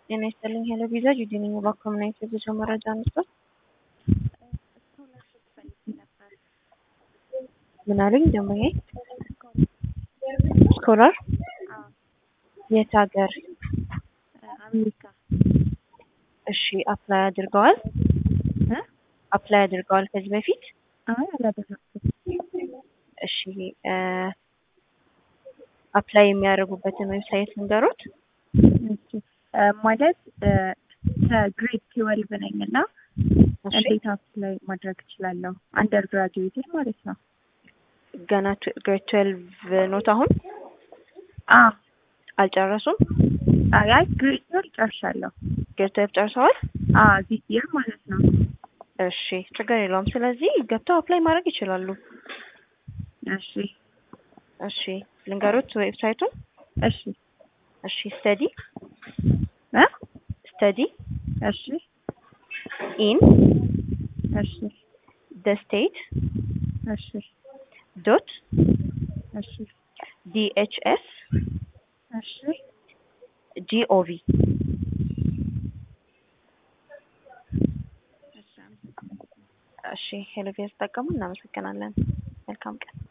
ጤና ይስጥልኝ ሄሎ ቪዛ ጁዲ ነኝ። እባክዎ ምን አይነት የጉዞ መረጃ ነበር? ስኮላርሽፕ ፈልጌ ነበር። ምን አሉኝ ደንበኛዬ? ስኮላር አዎ የት ሀገር? አሜሪካ እሺ አፕላይ አድርገዋል? እ አፕላይ አድርገዋል ከዚህ በፊት? አይ አላደረኩም። እሺ አፕላይ የሚያደርጉበትን ዌብሳይት ንገሩት። እሺ እ ማለት እ ከግሬድ ትዌልቭ ነኝ እና እሺ እንዴት አፕላይ ማድረግ እችላለሁ? አንደር ግራጁዌትድ ማለት ነው። ገና ግሬድ ትዌልቭ ኖት አሁን አ አልጨረሱም? አይ አይ ግሬድ ትዌልቭ ጨርሻለሁ። ግሬድ ትዌልቭ ጨርሰዋል? አ ዚስ ይር ማለት ነው። እሺ ችግር የለውም። ስለዚህ ገብተው አፕላይ ማድረግ ይችላሉ። እሺ እሺ ልንገሩት ዌብሳይቱን? እሺ እሺ ስተዲ እ ስተዲ እሺ ኢን እሺ ደ ስቴት እሺ ዶት እሺ ዲኤችኤስ እሺ ጂኦቪ እሺ አመሰግናለሁ። እሺ ሄሎ ቪዛ ተጠቀሙ። እናመሰግናለን። መልካም ቀን።